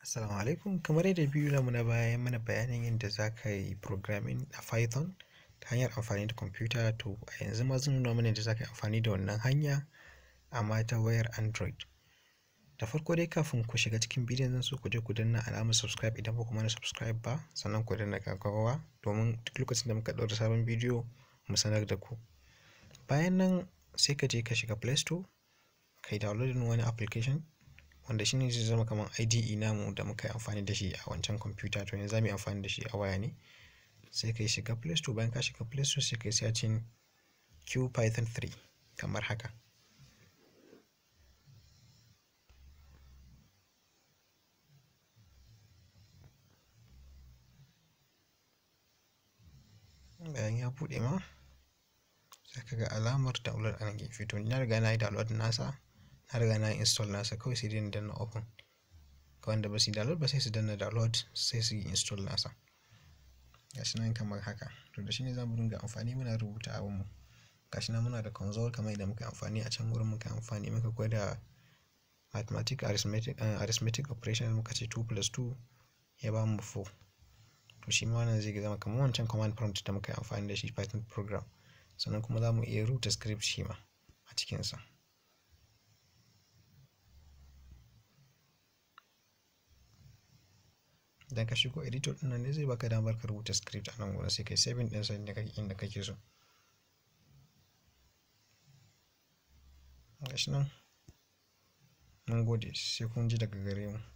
Assalamu alaikum kamar yadda biyu na na baya mana bayanin yadda za ka yi programming a Python ta hanyar amfani da kwamfuta to a yanzu ma zan nuna mana yadda za ka yi amfani da wannan hanya amma ta wayar Android. Da farko dai kafin ku shiga cikin bidiyon zan so ku je ku danna alamar subscribe idan ba ku mana subscribe ba sannan ku danna ƙararrawa domin duk lokacin da muka ɗaura sabon bidiyo mu sanar da ku. Bayan nan sai ka je ka shiga Play Store ka yi downloading wani application wanda shi ne zai zama kamar IDE namu da muka yi amfani da shi a wancan kwamfuta to yanzu za mu yi amfani da shi a waya ne. Sai ka shiga Play Store bayan ka shiga Play Store sai ka yi searching QPython 3 kamar haka. Bayan ya buɗe ma sai ka ga alamar download a nan gefe to ni na riga na yi download nasa na riga na yi install nasa kawai sai dai na danna open. Ga wanda ba su yi download ba sai su danna download sai su yi install nasa. Gashi nan kamar haka to da shi ne za mu dinga amfani muna rubuta abinmu. Gashi nan muna da console kamar yadda muka yi amfani a can wurin muka yi amfani muka gwada mathematic arithmetic, uh, arithmetic operation muka ce 2 plus 2 ya ba mu 4. To shi ma wannan zai zama kamar wancan command prompt da muka yi amfani da shi Python program. Sannan kuma za mu iya rubuta script shi ma a cikinsa. Idan ka shigo editor ɗin nan ne zai baka damar ka rubuta script a nan wurin sai kai saving ɗinsa inda kake inda kake so. Gashi nan mun gode sai kun ji daga gare mu.